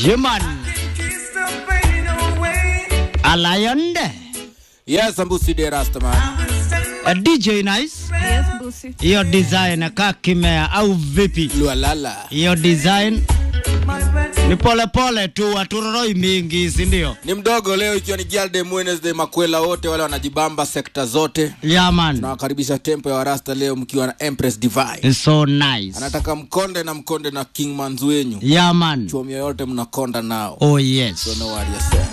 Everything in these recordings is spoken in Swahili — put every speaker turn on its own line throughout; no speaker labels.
Human Alayonde
Yes, Ambusi de Rastaman.
A DJ Nice
Yes, Busi.
hiyo design kaa kimea au vipi?
Lualala.
Hiyo design ni pole pole tu, haturoroi mingi, si ndio?
Ni mdogo leo ikiwa ni Girl Day Wednesday, makwela wote wale wanajibamba sekta zote.
Yeah man,
Nawakaribisha tempo ya Warasta leo mkiwa na Empress Divine.
it's so nice.
Anataka mkonde na mkonde na King Manzu wenyu.
Yeah man,
Chuomi yoyote mnakonda nao.
oh yes.
So no worry yourself.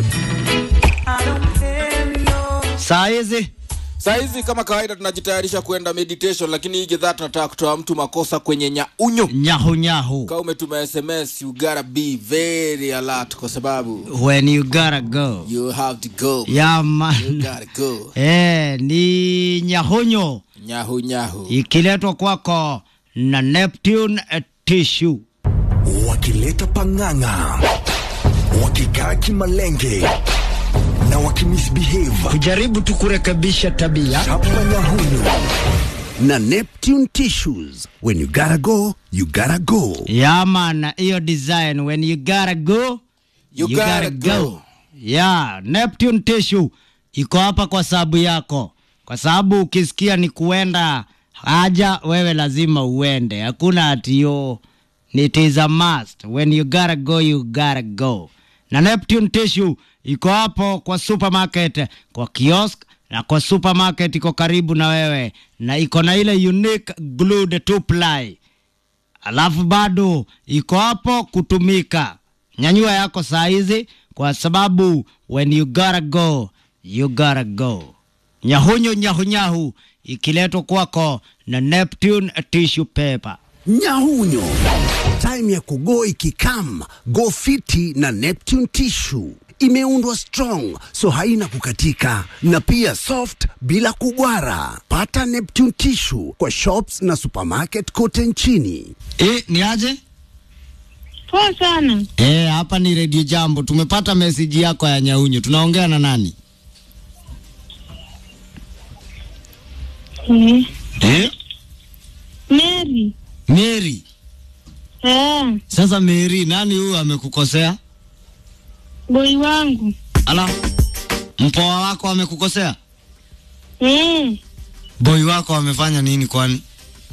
Saa hizi
Saa hizi kama kawaida tunajitayarisha kuenda meditation, lakini hii gedhaa tunataka kutoa mtu makosa kwenye nyaunyo.
nyahu nyahu,
Kama umetuma SMS, you gotta be very alert kwa sababu
when you gotta go.
you have to go.
Yeah
You
man,
gotta go.
eh, ni nyahunyo
Nyahu nyahu.
ikiletwa kwako na Neptune Tissue.
wakileta pang'ang'a, wakikaa kimalenge na wakimisbehave
Kujaribu tu kurekebisha tabia.
chapa nyahunyu na Neptune tissues. When you gotta go, you gotta go.
Yeah man, hiyo design when you gotta go
You gotta go.
Yeah, Neptune Tissue iko hapa kwa sababu yako, kwa sababu ukisikia ni kuenda haja, wewe lazima uende. Hakuna ati yo, it is a must. When you gotta go, you gotta go. Na Neptune Tissue iko hapo kwa supermarket, kwa kiosk na kwa supermarket iko karibu na wewe, na iko na ile unique glued two ply alafu bado iko hapo kutumika. Nyanyua yako saa hizi, kwa sababu when you gotta go you gotta go. Nyahunyo nyahunyahu ikiletwa kwako na Neptune tissue paper.
Nyahunyo, time ya kugo ikikam, go fiti na Neptune tissue imeundwa strong so haina kukatika na pia soft bila kugwara. Pata Neptune tissue kwa shops na supermarket kote nchini.
E, ni aje?
Poa sana.
E, hapa ni Radio Jambo. Tumepata meseji yako ya nyahunyo. Tunaongea na nani?
Eh,
E?
Mary.
Mary.
Eh,
Sasa Mary, nani huyu amekukosea?
boy wangu.
Ala, mpoa wako amekukosea?
Eh,
Boy wako amefanya nini kwani?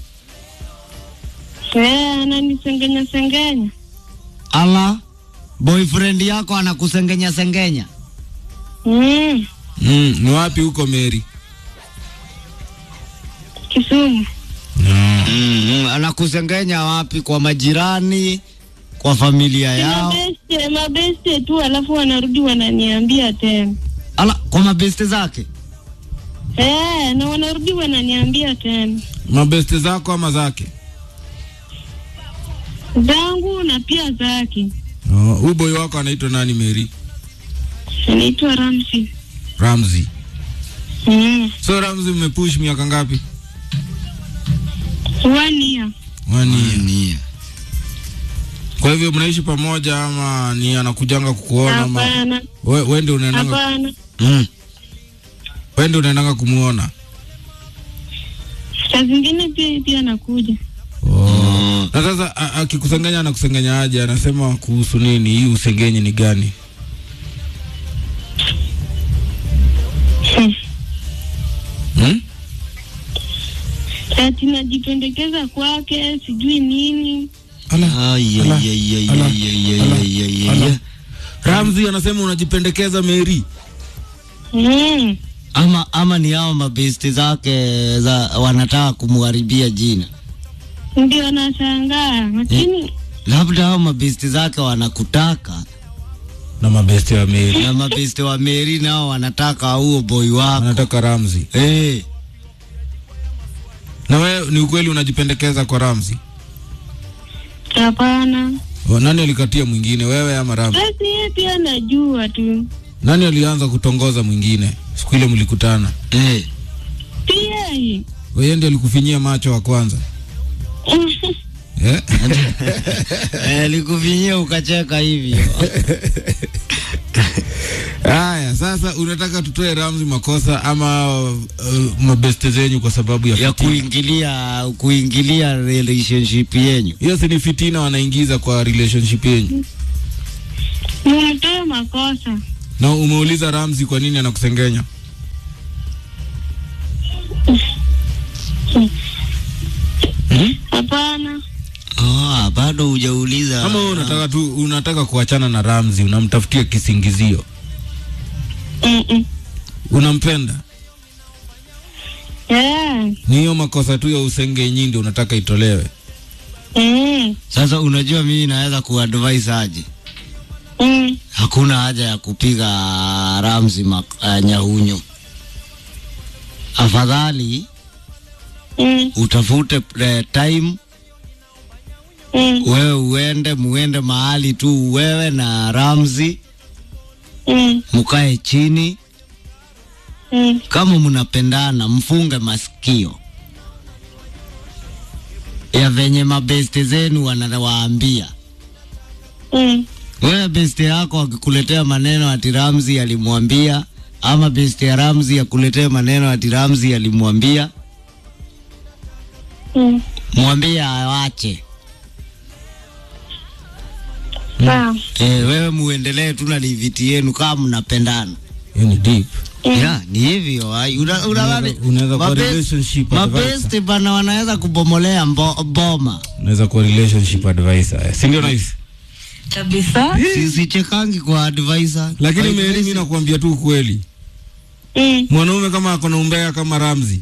eh, ananisengenya sengenya.
Ala, boyfriend yako anakusengenya sengenya?
Mm,
Mm, ni wapi huko Mary?
Kisumu.
Mm, anakusengenya wapi? Kwa majirani, kwa familia
Si
yao?
Mabeste, mabeste tu alafu wanarudi wananiambia tena.
Ala, kwa mabeste zake?
Eh, na wanarudi wananiambia tena.
Mabeste zako ama zake?
Zangu na pia zake.
Oh, huyu boy wako anaitwa nani Mary?
Anaitwa Ramsi.
Ramzi.
Mm,
So Ramzi mmepush miaka ngapi?
one year.
One year. Kwa hivyo mnaishi pamoja ama ni anakujanga kukuona ama
Hapana,
we, we ndio unaendanga
hapana.
Mm.
we ndio unaendanga kumuona?
Saa zingine pia pia nakuja.
Oh. Na sasa a- akikusengenya anakusengenya aje? Anasema kuhusu nini? Hii usengenyi ni gani?
Hmm.
Hmm?
Ati najipendekeza kwake sijui nini.
Ala.
Ay,
Ala.
ay, ay, ay,
Ala.
ay, ay,
Ala.
ay, ay, ay,
Ala.
ay.
Ramzi anasema unajipendekeza Mary.
Mm.
Ama ama ni hao mabeste zake za wanataka kumharibia jina,
Ndio nashangaa, lakini
labda hao mabeste zake wanakutaka
Na mabeste wa Mary.
na mabeste wa Meri nao wanataka huo boy wako
Anataka Ramzi.
eh.
Na wewe ni ukweli unajipendekeza kwa Ramzi?
hapana.
O, Nani alikatia mwingine, wewe ama Ramzi?
Basi yeye pia najua tu,
Nani alianza kutongoza mwingine siku ile mlikutana?
Eh.
pia yeye.
Wewe ndiye alikufinyia macho wa kwanza eh?
Eh, likufinyia ukacheka hivyo
Haya, sasa unataka tutoe Ramzi makosa ama uh, mabeste zenyu kwa sababu ya
ya
fitina?
kuingilia kuingilia relationship yenyu
Hiyo si ni fitina wanaingiza kwa relationship yenyu.
Nimetoa makosa.
Na umeuliza Ramzi kwa nini anakusengenya?
Hapana.
Oh, bado hujauliza.
Kama wewe unataka tu unataka kuachana na Ramzi, unamtafutia kisingizio.
Mm-mm.
Unampenda?
Yeah.
Ni hiyo makosa tu ya usengenyi ndio unataka itolewe.
Mm.
Sasa unajua mimi naweza kuadvise aje?
Mm.
Hakuna haja ya kupiga Ramzi mak- uh, nyahunyo. Afadhali
Mm.
utafute uh, time
Mm.
wewe uende muende mahali tu wewe na Ramzi
Mm.
mukae chini,
Mm.
kama mnapendana mfunge masikio ya venye mabeste zenu wanawaambia.
Mm.
Wewe beste yako akikuletea maneno ati Ramzi alimwambia, ama beste ya Ramzi akuletea maneno ati Ramzi alimwambia,
Mm.
mwambie awache.
Sawa.
Eh, wewe muendelee tu na liviti yenu kama mnapendana.
Hiyo ni deep.
Yeah, ni hivyo. ai, una- una-
Unaweza- unaweza kuwa
mabest-
relationship advisor.
Mabesti bana wanaweza kubomolea mbo, boma.
Unaweza kuwa relationship advisor. Si ndio nice?
kabisa.
Si- Sichekangi kwa advisor.
Lakini
Kwa
Mary, mimi nakwambia tu ukweli.
Mm.
Mwanaume kama ako na umbea kama Ramzi,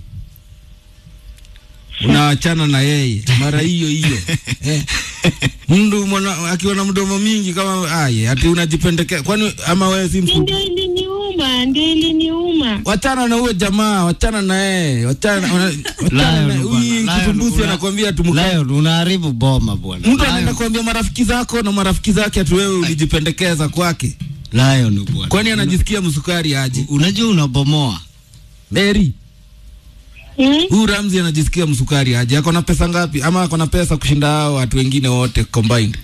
unaachana na yeye mara hiyo hiyo eh. Mtu mwana akiwa na mdomo mingi kama aye, ati unajipendekea kwani? Ama wewe si mfu
Ndio iliniuma, ndio iliniuma.
wachana na huyo jamaa, wachana na yeye, wachana wana- wachana na
Lion
huyu
bwana,
kitumbusi
Lion,
anakwambia tumka.
Lion, unaharibu boma bwana.
Mtu anaenda
Lion,
kuambia marafiki zako na marafiki zake ati wewe ulijipendekeza kwake,
Lion bwana.
kwani anajisikia msukari aje?
Unajua unabomoa.
Mary,
Mm.
huyu Ramzi anajisikia msukari aje? Ako na pesa ngapi? Ama ako na pesa kushinda hao watu wengine wote combined?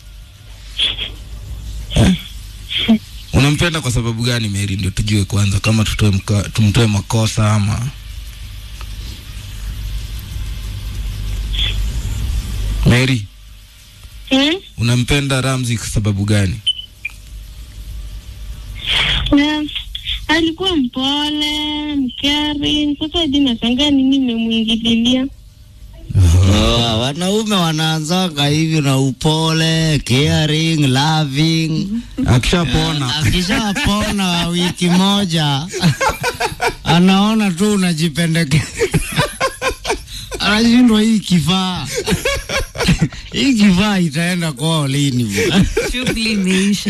Eh? Unampenda kwa sababu gani Mary? Ndio tujue kwanza kama tutoe mka- tumtoe makosa ama Mary,
Mm.
unampenda Ramzi kwa sababu gani?
Na alikuwa mpole, mkari. Sasa hadi nashangaa nini nimemwingililia.
Oh, wanaume wanaanzanga hivi na upole, caring, loving.
Akishapona
Akishapona wiki moja anaona tu unajipendekeza, anashindwa hii kifaa hii kifaa itaenda kwao lini bwana?
Shughuli imeisha.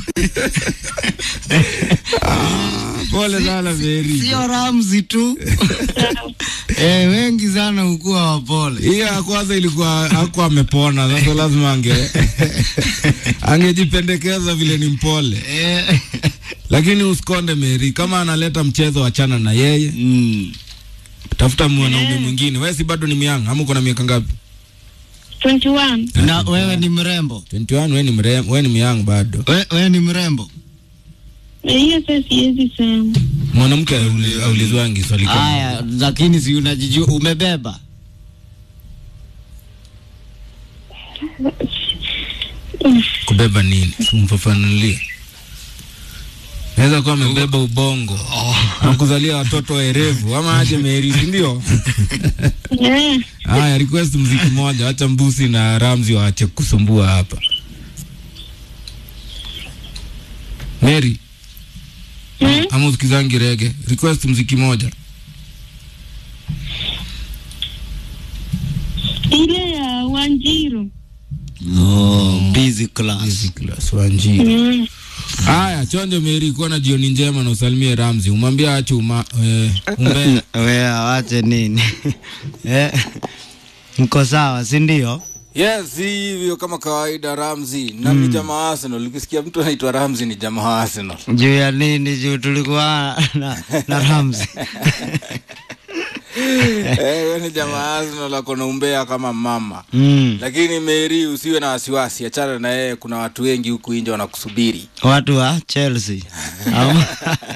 pole sana Mary.
Sio Ramzi tu eh, wengi sana hukuwa wapole.
Hiyo ya kwanza ilikuwa hakuwa amepona, sasa lazima ange angejipendekeza vile ni mpole,
Eh,
lakini usikonde Mary, kama analeta mchezo, wachana na yeye,
mm.
tafuta mwanaume mwingine. Wewe si bado ni myanga ama uko na miaka ngapi?
21.
Na wewe ni mrembo,
21. Wewe ni mrem, wewe ni myanga bado.
we, wewe ni mrembo.
Na hiyo sasa siwezi sema.
Mwanamke auli- aulizwangi swali kama
Haya, lakini si unajijua umebeba
kubeba nini? Simfafanulie. Naweza kuwa amebeba ubongo na kuzalia watoto werevu ama aje Mary, si ndio?
Eh.
Haya, request mziki moja, acha Mbusi na Ramzi waache kusumbua hapa. Mary,
Mm.
ama usikizangi rege, request mziki moja.
Ile ya Wanjiru.
oh, busy class.
Easy class Wanjiri.
Mm.
Haya, chonjo Mary, kuwa na jioni njema na usalimie Ramzi, umwambie ache uma, eh, umbea.
we awache nini eh, mko sawa si ndio?
Yes, hivyo kama kawaida Ramzi na ni jamaa wa Arsenal. Ukisikia mtu anaitwa Ramzi ni jamaa wa Arsenal.
juu ya nini? Juu tulikuwa na, na Ramzi
Eh, wewe ni jamaa wa Arsenal ako na umbea kama mama.
mm.
Lakini Mary, usiwe na wasiwasi, achana na yeye. Kuna watu wengi huku nje wanakusubiri.
watu wa Chelsea ama,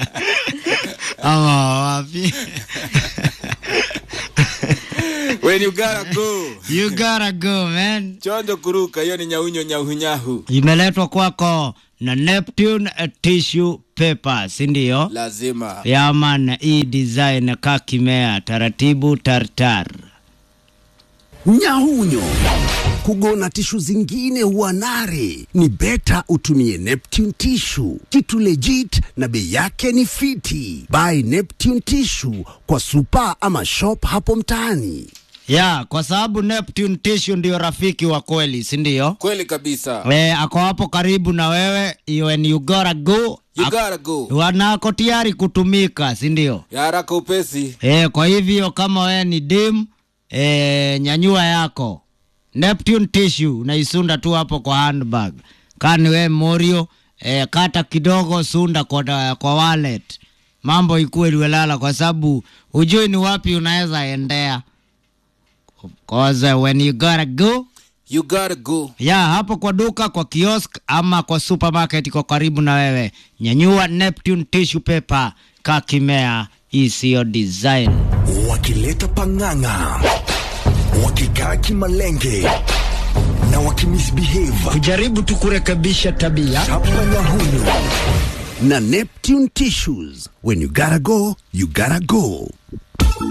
ama wapi?
When you gotta go.
you gotta go man.
Chonjo kuruka, hiyo ni nyaunyo nyahunyahu.
Imeletwa kwako na Neptune eh, tissue paper, si ndio?
lazima
Yaman, hii design kakimea taratibu tartar.
Nyahunyo kugona tishu zingine huwa nare, ni beta utumie Neptune tissue, kitu legit na bei yake ni fiti. Buy Neptune tissue kwa supa ama shop hapo mtaani.
Ya, kwa sababu Neptune tissue ndio rafiki wa kweli, si ndio?
kweli kabisa
Eh, ako hapo karibu na wewe, when you gotta go,
you
ak-
gotta go
wanako tayari kutumika, si ndio?
ya haraka upesi
E, kwa hivyo kama wewe ni dim e, nyanyua yako Neptune tissue unaisunda tu hapo kwa handbag. Kani we Morio e, kata kidogo sunda kwa, kwa wallet, mambo ikuwe liwelala, kwa sababu hujui ni wapi unaweza endea. Cause uh, when you gotta go
you gotta go
ya hapo kwa duka, kwa kiosk ama kwa supermarket iko karibu na wewe, nyanyua Neptune tissue paper, kakimea isiyo design
wakileta pang'ang'a, wakikaa kimalenge na wakimisbehave.
kujaribu tu kurekebisha tabia.
Chapa Nyahunyo
Na Neptune tissues, when you gotta go, you gotta go.